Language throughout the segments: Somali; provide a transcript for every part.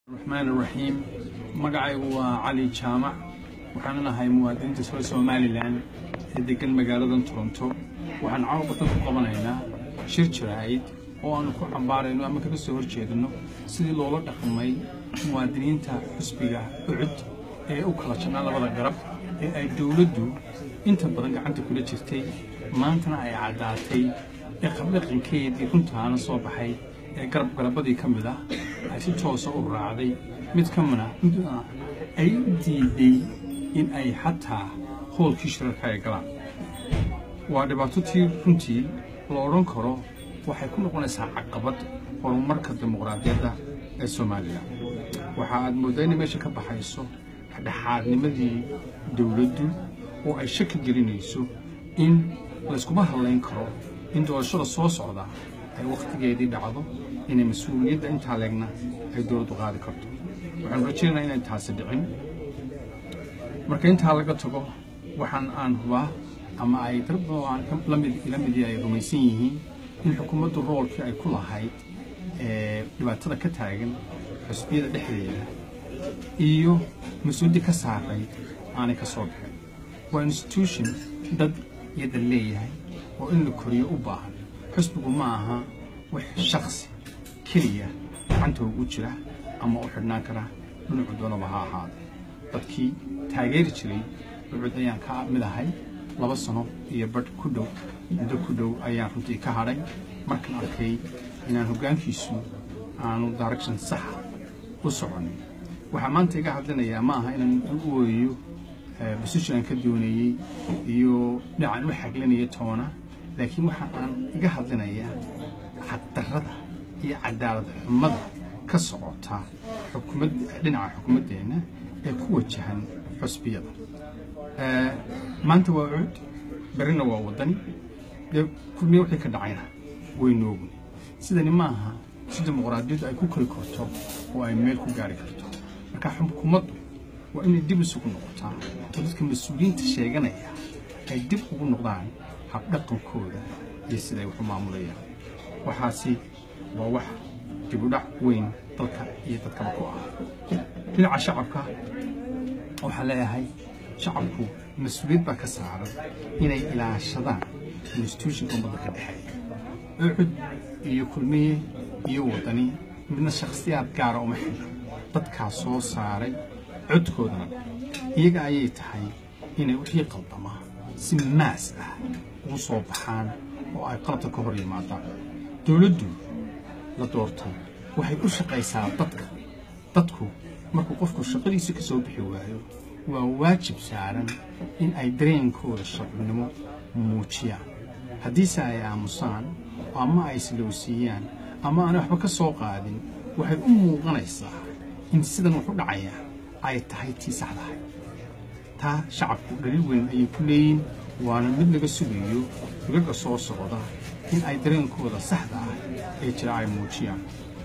raxmaan raxiim magacaygu waa cali jaamac waxaan nahay muwaadiniinta soo somalilan ee degan magaaladan toronto waxaan caawa badan ku qabanaynaa shir jiraa'id oo aanu ku cambaarayno ama kaga soo horjeedino sidii loola dhaqmay muwaadiniinta xusbiga ucud ee u kala jannaa labada garab ee ay dowladdu inta badan gacanta kula jirtay maantana ay caddaatay ee qabdhaqankeedii runtaana soo baxay ee garab garabadii ka mid ah ay si toosa u raacday mid ka mina midna ay u diiday in ay xataa hoolkii shirarka ay galaan waa dhibaato tii runtii la odhan karo waxay ku noqonaysaa caqabad horumarka dimuqraadiyadda ee soomaaliya waxa aad mooddaa inay meesha ka baxayso dhexaadnimadii dowladdu oo ay shaki gelinayso in layskuma hadlayn karo in doorashada soo socda ay wakhtigeedii dhacdo inay mas-uuliyadda intaa leegna ay dowladdu qaadi karto waxaanu rajaynaynaa inay taasi dhicin marka intaa laga tago waxaan aan hubaa ama ay dad badan oo aan lamid ila midii ay rumaysan yihiin in xukuumaddu roolkii ay ku lahayd dhibaatada ka taagan xusbiyada dhexdeeda iyo mas-uuliyaddii ka saaray aanay ka soo bixin waa institution dad iyada leeyahay oo in la koriyo u baahan xusbigu ma aha wax shaksi keliya gacanta ugu jira ama u xidhnaan kara dhinacu doonaba ha ahaade dadkii taageeri jiray ucud ayaan ka mid ahay laba sano iyo badh ku dhow muddo ku dhow ayaan runtii ka hadhay markaan arkay inaan hoggaankiisu aanu direction saxa u soconin waxaa maanta iga hadlinayaa ma aha inaan u ooyayo position aan ka dooneeyey iyo dhinacaan u xaglinaya toona laakiin waxa aan iga hadlinayaa xaqdarrada iyo cadaalad xumada ka socota xukumad dhinaca xukuumaddeenna ee ku wajahan xusbiyada maanta waa cuud berrina waa waddani dee kulmiye wixii ka dhacayna waynu ogni sidani ma aha si dimuqraadiyaddu ay ku kori karto oo ay meel ku gaari karto marka xukuumaddu waa inay dib isugu noqotaa oo dadka mas-uuliyiinta sheeganaya ay dib ugu noqdaan habdhaqankooda iyo siday wax u maamulayaan waxaasi waa wax dibudhac weyn dalka iyo dadkaba ku ah dhinaca shacabka waxaan leeyahay shacabku mas-uuliyad baa ka saaran inay ilaashadaan institutionka ummadda ka dhexeeya ucud iyo kulmiye iyo waddani midna shakhsiyaad gaara uma xidho dadkaa soo saaray codkoodana iyaga ayay tahay inay wixii qaldama si maas ah ugu soo baxaan oo ay qalabta ka hor yimaadaan dowladdu la doortay waxay u shaqaysaa dadka dadku markuu qofku shaqadiisa ka soo bixi waayo waa waajib saaran in ay dareenkooda shacabnimo muujiyaan haddiise ay aamusaan ama ay islowsiiyaan ama aanay waxba ka soo qaadin waxay u muuqanaysaa in sidan wax u dhacaya ay tahay tii saxdahay taa shacabku dhaliil weyn ayay ku leeyiin waana mid laga sugayo gaga soo socda in ay dareenkooda saxda ah ee jira ay muujiyaan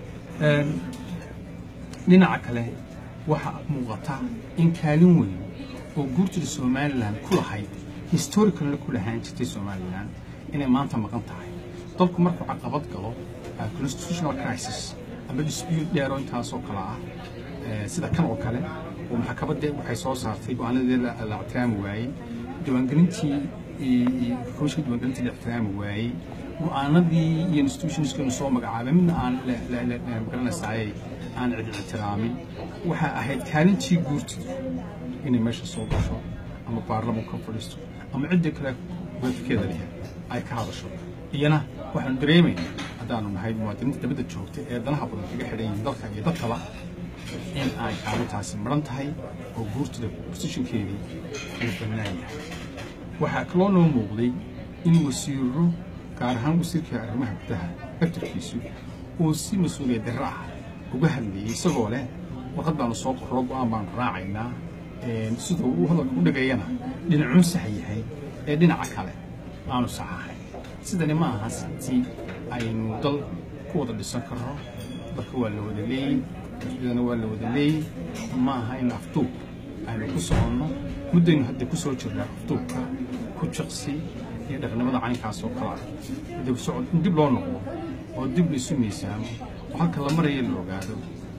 dhinaca kale waxaa muuqata in kaalin weyn oo guurtida somalilan ku lahayd historicalna ku lahaan jirtay somalilan inay maanta maqan tahay dalku markuu caqabad galo constitutional crisis ama dispute dheero intaasoo kale ah sida kan oo kale oo maxkamadda waxay soo saartay go-aanadii la ixtiraami waayey diiwaangelintii komishinka diiwaangelintii la ixtiraami waayey go-aanadii iyo institutionskanu soo magacaabay midna aan magaranaysaayay aan cid ixtiraamin waxaa ahayd kaalintii guurtida inay meesha soo gasho ama baarlamanku ka fadhiisto ama ciddii kale wadafkeeda leh ay ka hadasho iyana waxaanu dareemaynaa haddaanu nahay muwaadiniinta dabadda joogta ee danaha badan kaga xidhan yihiin dalka iyo dadkaba in ay kaalintaasi maran tahay oo guurtida bosishinkeedii uu bannaan yahay waxaa kaloo noo muuqday in wasiiro gaar ahaan wasiirka arrimaha gudaha laftarkiisu uu si mas-uuliyad darro ah uga hadlayay isagoo leh warqad baanu soo qorro go-aan baanu raacaynaa siduu uu hadalka u dhagayana dhinacuu sax yahay ee dhinaca kale aanu sax ahayn sidani ma aha si aynu dal ku wada dhisan karno dalka waa la wada leeyey dana waa la wada leeyey ma aha in afduub aynu ku soconno muddaynu hadda ku soo jirnaa afduubka ku jaqsi iyo dhaqnimada caynkaas oo kale ah dib socod in dib loo noqdo oo dib laisu miisaamo oo halka la maraya la ogaado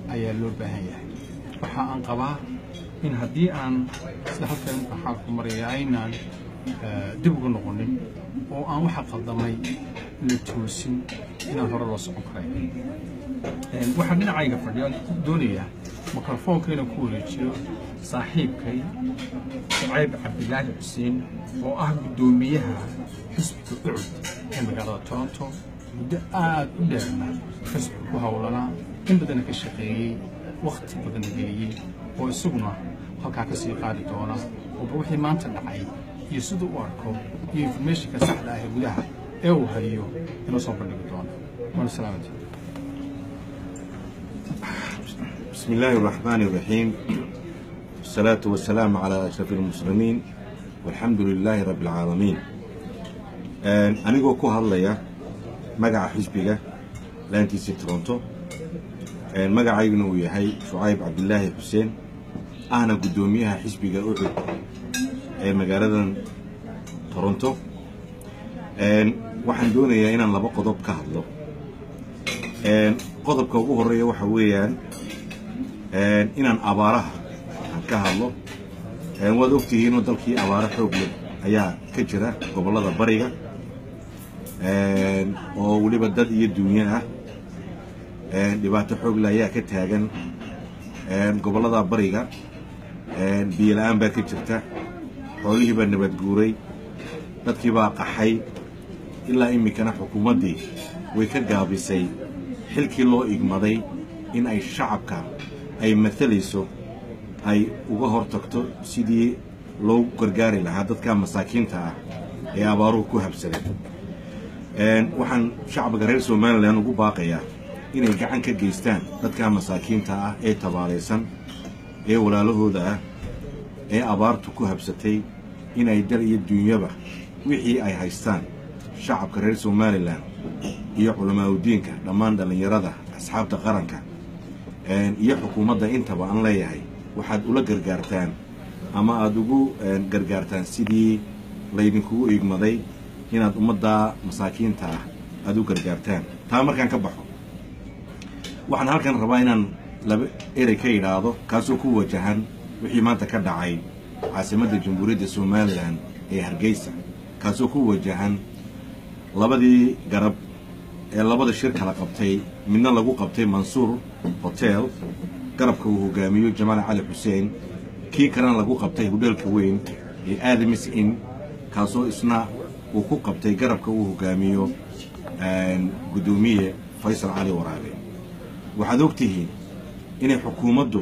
ayaa loo baahan yahay waxa aan qabaa in haddii aan sida halkan xaalku maraya aynaan dib uga noqonin oo aan waxa qaldamay la toosin inaan hore loo socon karay waxaan dhinacayga fadhiya doonayaa mikrofoonka inaan ku wareejiyo saaxiibkay shucayb cabdilaahi xuseen oo ah guddoomiyaha xisbiga ucud ee magaalada toronto muddo aad u dheerna xisbiga ku howlanaa in badana ka shaqeeyey wakhti badan geliyey oo isaguna halkaa ka sii qaadi doona ooba wixii maanta dhacay iyo siduu u arko iyo informationka saxda ah ee gudaha ee uu hayo inuu soo bandhigi doono waana salaamati بسم الله الرحمن الرحيم والصلاة والسلام على أشرف المسلمين والحمد لله رب العالمين أنيقو كو هالليا مقع حزبك لانتيسي تورونتو مقع ايقنو يحي شعيب عبد الله حسين أنا قدوميها حزبك أعد مقالة تورونتو waxaan doonayaa inaan laba qodob ka hadlo qodobka ugu horeeya waxa weeyaan inaan abaaraha aan ka hadlo waad ogtihiinoo dalkii abaaro xoog leh ayaa ka jira gobollada bariga oo weliba dad iyo duunyo ah dhibaato xoog leh ayaa ka taagan gobollada bariga biyo la-aan baa ka jirta xoolihii baa nabad guuray dadkii baa qaxay ilaa iminkana xukuumaddii way ka gaabisay xilkii loo igmaday in ay shacabka ay matalayso ay uga hor tagto sidii loo gargaari lahaa dadka masaakiinta ah ee abaaruhu ku habsadeen waxaan shacbiga reer somalilan ugu baaqayaa inay gacan ka geystaan dadka masaakiinta ah ee tabaalaysan ee walaalahooda ah ee abaartu ku habsatay inay dal iyo duunyaba wixii ay haystaan shacabka reer somalilan iyo culamaauddiinka dhammaan dhallinyarada asxaabta qaranka iyo xukuumadda intaba aan leeyahay waxaad ula gargaartaan ama aada ugu gargaartaan sidii laydinkugu igmaday inaad ummaddaa masaakiinta ah aada u gargaartaan taa markaan ka baxo waxaan halkan rabaa inaan laba erey ka idhaahdo kaasoo ku wajahan wixii maanta ka dhacay caasimadda jamhuuriyadda somalilan ee hargeysa kaasoo ku wajahan labadii garab ee labada shir kala qabtay midna lagu qabtay mansuur hotel garabka uu hogaamiyo jamaal cali xuseen kii kalena lagu qabtay hudheelka weyn ee aadamis in kaasoo isna uu ku qabtay garabka uu hogaamiyo guddoomiye faysal cali waraabe waxaad og tihiin inay xukuumaddu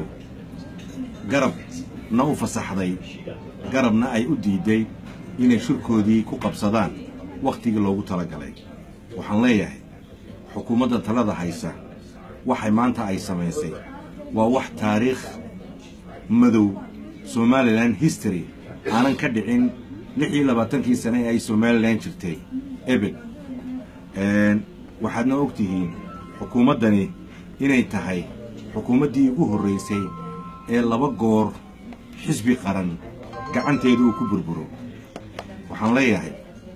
garabna u fasaxday garabna ay u diiday inay shirkoodii ku qabsadaan wakhtigii loogu talagalay waxaan leeyahay xukuumadda talada haysa waxay maanta ay samaysay waa wax taariikh madow somalilan history aanan ka dhicin lix iyo labaatankii sane ee ay somalilan jirtay ebed waxaadna og tihiin xukuumaddani inay tahay xukuumaddii ugu horraysay ee laba goor xisbi qaran gacanteedu uu ku burburo waxaan leeyahay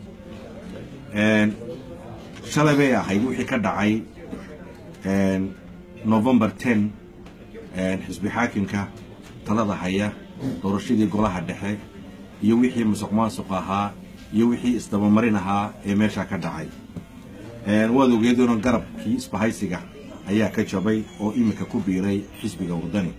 shalay bay ahayd wixii ka dhacay november ten xisbi xaakimka talada haya doorashadii golaha dhexe iyo wixii musuq maasuq ahaa iyo wixii isdabamarin ahaa ee meeshaa ka dhacay waad ogeedoona garabkii isbahaysiga ayaa ka jabay oo iminka ku biiray xisbiga wadani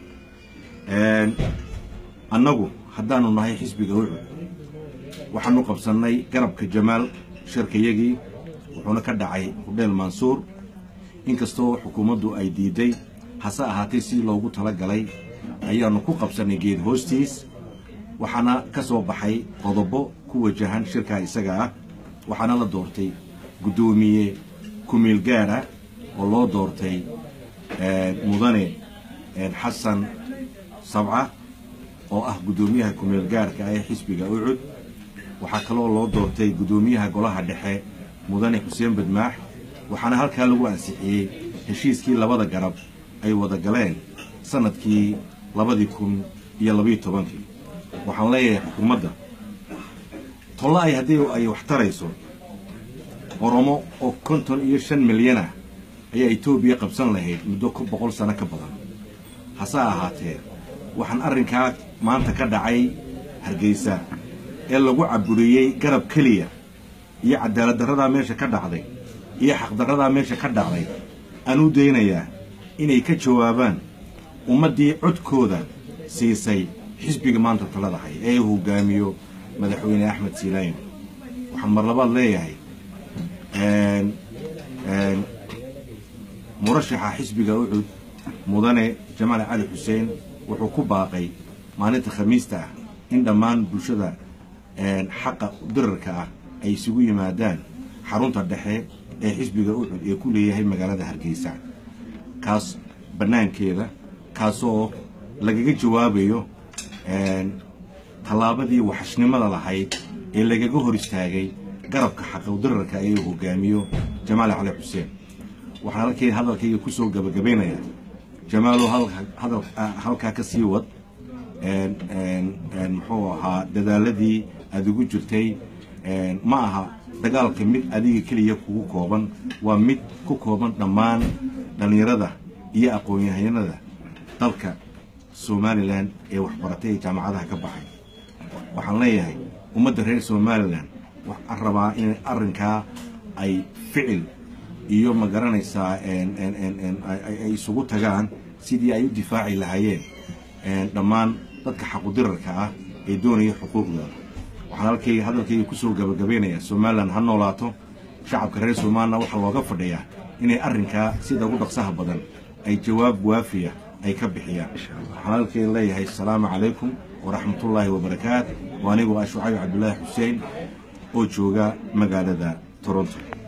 annagu haddaanu nahay xisbiga ucud waxaanu qabsannay garabka jamaal shirkayagii wuxuuna ka dhacay hudheel mansuur inkastoo xukuumaddu ay diiday hase ahaatee si loogu tala galay ayaannu ku qabsannay geed hoostiis waxaana ka soo baxay qodobo ku wajahan shirkaa isaga ah waxaana la doortay guddoomiye kumiil gaar ah oo loo doortay mudane xasan sabca oo ah guddoomiyaha kumeel gaarka ah ee xisbiga ucud waxaa kaloo loo doortay guddoomiyaha golaha dhexe mudane xuseen badmaax waxaana halkaa lagu ansixiyey heshiiskii labada garab ay wada galeen sanadkii labadii kun iyo labiiyo tobankii waxaan leeyahay xukuumadda tolla ay haddii ay wax tarayso oromo oo konton iyo shan milyan ah ayaa etoobiya qabsan lahayd muddo ku boqol sano ka badan hase ahaatee waxaan arrinkaa maanta ka dhacay hargeysa ee lagu caburiyey garab keliya iyo cadaalad darradaa meesha ka dhacday iyo xaqdarradaa meesha ka dhacday aan u daynayaa inay ka jawaabaan ummaddii codkooda siisay xisbiga maanta talada hay ee uu hogaamiyo madaxweyne axmed siilaayin waxaan mar labaad leeyahay murashaxa xisbiga ucud mudane jamaal cali xuseen wuxuu ku baaqay maalinta khamiista ah in dhammaan bulshada xaqa dirarka ah ay isugu yimaadaan xarunta dhexe ee xisbiga ucud ee ku leeyahay magaalada hargeysa kaas bannaankeeda kaasoo lagaga jawaabayo tallaabadii waxashnimada lahayd ee lagaga hor istaagay garabka xaqawdirarka ee uu hogaamiyo jamaal cali xuseen waxaan halkay hadalkayga ku soo gabagabaynayaa jamaalow halkaa ka sii wad muxuu ahaa dadaaladii aada ugu jirtay ma aha dagaalka mid adiga keliya kugu kooban waa mid ku kooban dhammaan dhallinyarada iyo aqoon-yahanada dalka somalilan ee waxbaratay ee jaamacadaha ka baxay waxaan leeyahay ummadda reer somalilan waxaan rabaa in arrinkaa ay ficil iyo ma garanaysaa ay isugu tagaan sidii ay u difaaci lahaayeen dhammaan dadka xaqudirarka ah ee doonaya xuquuqdooda waxaan halkayga hadalkayga kusoo gabagabaynayaa somalilan ha noolaato shacabka reer somalilan waxaa looga fadhiyaa inay arrinkaa sida ugu dhaqsaha badan ay jawaab waafiya ay ka bixiyaan waxaan halkayga leeyahay asalaamu calaykum waraxmatullaahi wabarakaat waa anigoo ah shucayb cabdulaahi xuseen oo jooga magaalada toronto